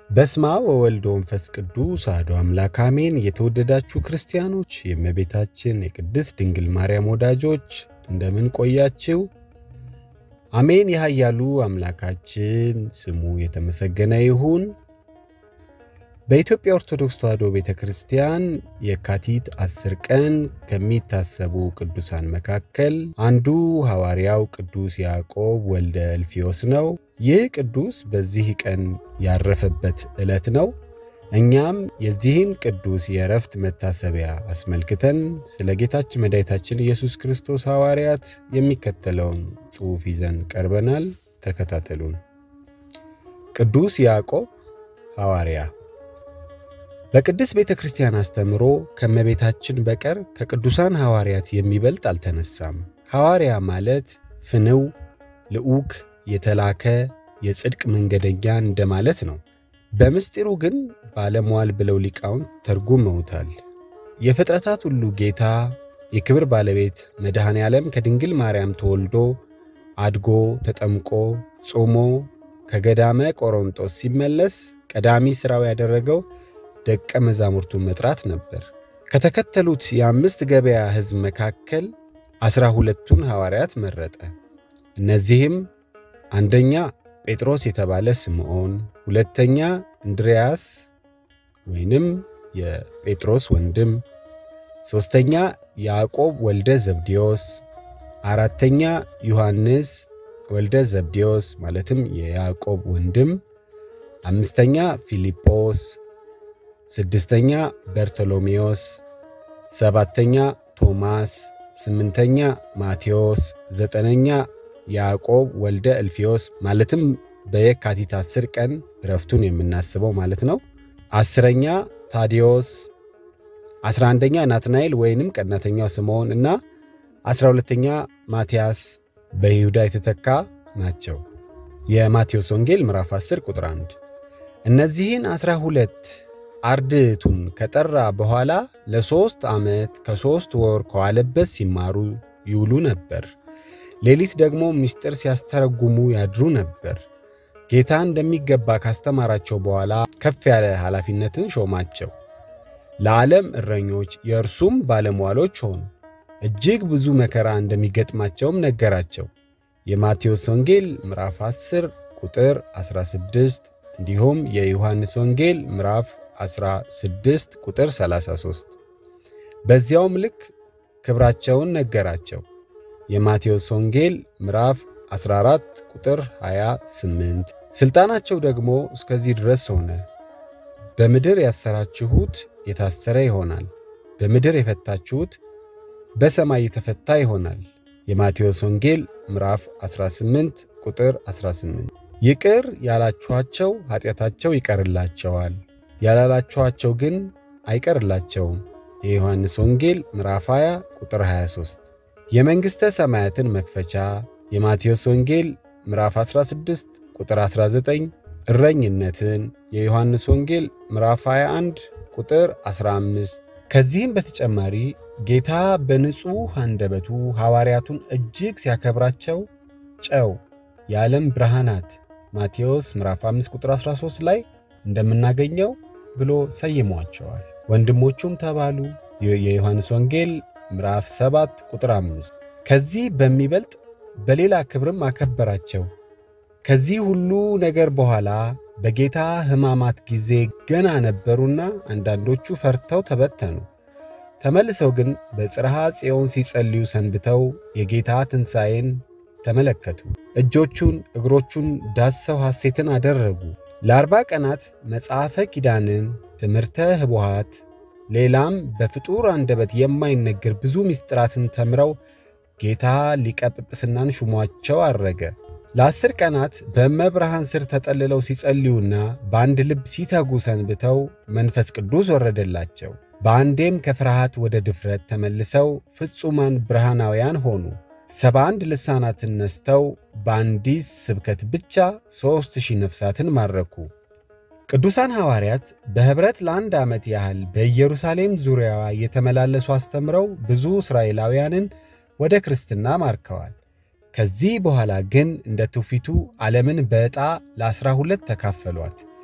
በስማ ወወልድ ወንፈስ ቅዱስ አሐዱ አምላክ አሜን። የተወደዳችሁ ክርስቲያኖች፣ የእመቤታችን የቅድስት ድንግል ማርያም ወዳጆች እንደምን ቆያችሁ? አሜን። የኃያሉ አምላካችን ስሙ የተመሰገነ ይሁን። በኢትዮጵያ ኦርቶዶክስ ተዋሕዶ ቤተ ክርስቲያን የካቲት አስር ቀን ከሚታሰቡ ቅዱሳን መካከል አንዱ ሐዋርያው ቅዱስ ያዕቆብ ወልደ እልፍዮስ ነው። ይህ ቅዱስ በዚህ ቀን ያረፈበት ዕለት ነው። እኛም የዚህን ቅዱስ የእረፍት መታሰቢያ አስመልክተን ስለ ጌታችን መድኃኒታችን ኢየሱስ ክርስቶስ ሐዋርያት የሚከተለውን ጽሑፍ ይዘን ቀርበናል። ተከታተሉን። ቅዱስ ያዕቆብ ሐዋርያ በቅድስት ቤተ ክርስቲያን አስተምሮ ከእመቤታችን በቀር ከቅዱሳን ሐዋርያት የሚበልጥ አልተነሳም። ሐዋርያ ማለት ፍንው፣ ልዑክ፣ የተላከ የጽድቅ መንገደኛ እንደማለት ነው። በምስጢሩ ግን ባለሟል ብለው ሊቃውንት ተርጉመውታል። የፍጥረታት ሁሉ ጌታ የክብር ባለቤት መድኃኔ ዓለም ከድንግል ማርያም ተወልዶ አድጎ ተጠምቆ ጾሞ ከገዳመ ቆሮንጦስ ሲመለስ ቀዳሚ ሥራው ያደረገው ደቀ መዛሙርቱን መጥራት ነበር። ከተከተሉት የአምስት ገበያ ሕዝብ መካከል ዐሥራ ሁለቱን ሐዋርያት መረጠ። እነዚህም አንደኛ ጴጥሮስ የተባለ ስምዖን፣ ሁለተኛ እንድርያስ ወይንም የጴጥሮስ ወንድም፣ ሦስተኛ ያዕቆብ ወልደ ዘብዴዎስ፣ አራተኛ ዮሐንስ ወልደ ዘብዴዎስ ማለትም የያዕቆብ ወንድም፣ አምስተኛ ፊልጶስ ስድስተኛ በርቶሎሜዎስ፣ ሰባተኛ ቶማስ፣ ስምንተኛ ማቴዎስ፣ ዘጠነኛ ያዕቆብ ወልደ እልፍዮስ ማለትም በየካቲት አስር ቀን ረፍቱን የምናስበው ማለት ነው። አስረኛ ታዲዮስ፣ አስራ አንደኛ ናትናኤል ወይንም ቀናተኛው ስምዖን እና አስራ ሁለተኛ ማትያስ በይሁዳ የተተካ ናቸው። የማቴዎስ ወንጌል ምዕራፍ 10 ቁጥር 1 እነዚህን አስራ ሁለት አርድእቱን ከጠራ በኋላ ለሦስት ዓመት ከሦስት ወር ከዋለበት ሲማሩ ይውሉ ነበር። ሌሊት ደግሞ ምስጢር ሲያስተረጉሙ ያድሩ ነበር። ጌታ እንደሚገባ ካስተማራቸው በኋላ ከፍ ያለ ኃላፊነትን ሾማቸው። ለዓለም እረኞች የእርሱም ባለሟሎች ሆኑ። እጅግ ብዙ መከራ እንደሚገጥማቸውም ነገራቸው። የማቴዎስ ወንጌል ምዕራፍ 10 ቁጥር 16 እንዲሁም የዮሐንስ ወንጌል ምዕራፍ 16 ቁጥር 33 በዚያውም ልክ ክብራቸውን ነገራቸው። የማቴዎስ ወንጌል ምዕራፍ 14 ቁጥር 28 ሥልጣናቸው ደግሞ እስከዚህ ድረስ ሆነ። በምድር ያሰራችሁት የታሰረ ይሆናል፣ በምድር የፈታችሁት በሰማይ የተፈታ ይሆናል። የማቴዎስ ወንጌል ምዕራፍ 18 ቁጥር 18 ይቅር ያላችኋቸው ኃጢአታቸው ይቀርላቸዋል ያላላችኋቸው ግን አይቀርላቸውም። የዮሐንስ ወንጌል ምዕራፍ 20 ቁጥር 23 የመንግሥተ ሰማያትን መክፈቻ የማቴዎስ ወንጌል ምዕራፍ 16 ቁጥር 19 እረኝነትን የዮሐንስ ወንጌል ምዕራፍ 21 ቁጥር 15 ከዚህም በተጨማሪ ጌታ በንጹሕ አንደበቱ ሐዋርያቱን እጅግ ሲያከብራቸው ጨው የዓለም ብርሃናት ማቴዎስ ምዕራፍ 5 ቁጥር 13 ላይ እንደምናገኘው ብሎ ሰይሟቸዋል። ወንድሞቹም ተባሉ። የዮሐንስ ወንጌል ምዕራፍ 7 ቁጥር 5 ከዚህ በሚበልጥ በሌላ ክብርም አከበራቸው። ከዚህ ሁሉ ነገር በኋላ በጌታ ሕማማት ጊዜ ገና ነበሩና አንዳንዶቹ ፈርተው ተበተኑ። ተመልሰው ግን በጽርሐ ጽዮን ሲጸልዩ ሰንብተው የጌታ ትንሣኤን ተመለከቱ። እጆቹን እግሮቹን ዳሰው ሐሴትን አደረጉ። ለአርባ ቀናት መጽሐፈ ኪዳንን፣ ትምህርተ ኅቡዓት፣ ሌላም በፍጡር አንደበት የማይነገር ብዙ ምስጢራትን ተምረው ጌታ ሊቀ ጵጵስናን ሹሟቸው አረገ። ለአስር ቀናት በእመብርሃን ስር ተጠልለው ሲጸልዩና በአንድ ልብ ሲተጉ ሰንብተው መንፈስ ቅዱስ ወረደላቸው። በአንዴም ከፍርሃት ወደ ድፍረት ተመልሰው ፍጹማን ብርሃናውያን ሆኑ። ሰባ አንድ ልሳናትን ነስተው በአንዲት ስብከት ብቻ ሦስት ሺህ ነፍሳትን ማረኩ። ቅዱሳን ሐዋርያት በኅብረት ለአንድ ዓመት ያህል በኢየሩሳሌም ዙሪያዋ እየተመላለሱ አስተምረው ብዙ እስራኤላውያንን ወደ ክርስትና ማርከዋል። ከዚህ በኋላ ግን እንደ ትውፊቱ ዓለምን በዕጣ ለዐሥራ ሁለት ተካፈሏት።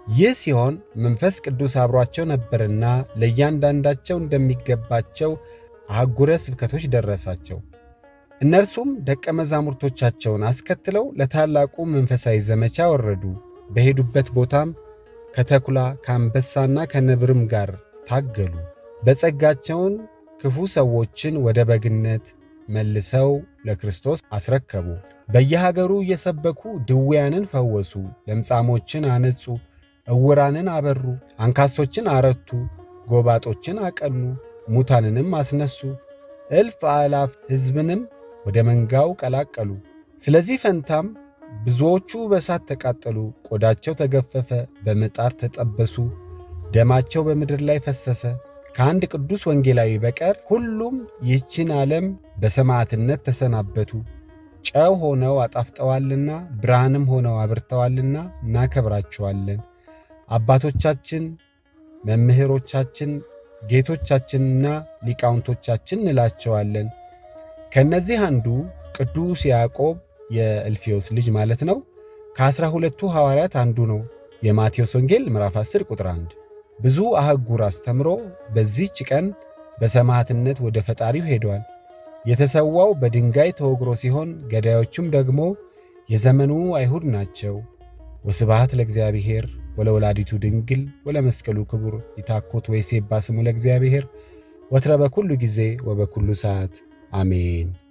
ይህ ሲሆን መንፈስ ቅዱስ አብሯቸው ነበርና ለእያንዳንዳቸው እንደሚገባቸው አህጉረ ስብከቶች ደረሳቸው። እነርሱም ደቀ መዛሙርቶቻቸውን አስከትለው ለታላቁ መንፈሳዊ ዘመቻ ወረዱ። በሄዱበት ቦታም ከተኩላ ከአንበሳና ከነብርም ጋር ታገሉ። በጸጋቸውን ክፉ ሰዎችን ወደ በግነት መልሰው ለክርስቶስ አስረከቡ። በየሀገሩ እየሰበኩ ድውያንን ፈወሱ፣ ለምጻሞችን አነጹ፣ ዕውራንን አበሩ፣ አንካሶችን አረቱ፣ ጎባጦችን አቀኑ፣ ሙታንንም አስነሱ፣ እልፍ አእላፍ ሕዝብንም ወደ መንጋው ቀላቀሉ። ስለዚህ ፈንታም ብዙዎቹ በእሳት ተቃጠሉ፣ ቆዳቸው ተገፈፈ፣ በምጣር ተጠበሱ፣ ደማቸው በምድር ላይ ፈሰሰ። ከአንድ ቅዱስ ወንጌላዊ በቀር ሁሉም ይህችን ዓለም በሰማዕትነት ተሰናበቱ። ጨው ሆነው አጣፍጠዋልና ብርሃንም ሆነው አብርተዋልና እናከብራቸዋለን። አባቶቻችን፣ መምህሮቻችን፣ ጌቶቻችንና ሊቃውንቶቻችን እንላቸዋለን። ከእነዚህ አንዱ ቅዱስ ያዕቆብ የእልፌዎስ ልጅ ማለት ነው። ከዐሥራ ሁለቱ ሐዋርያት አንዱ ነው። የማቴዎስ ወንጌል ምዕራፍ 10 ቁጥር 1 ብዙ አህጉር አስተምሮ በዚህች ቀን በሰማዕትነት ወደ ፈጣሪው ሄደዋል። የተሰዋው በድንጋይ ተወግሮ ሲሆን ገዳዮቹም ደግሞ የዘመኑ አይሁድ ናቸው። ወስብሐት ለእግዚአብሔር ወለወላዲቱ ድንግል ወለመስቀሉ ክቡር ይታኮት ወይሴባ ስሙ ለእግዚአብሔር ወትረ በኩሉ ጊዜ ወበኩሉ ሰዓት አሜን።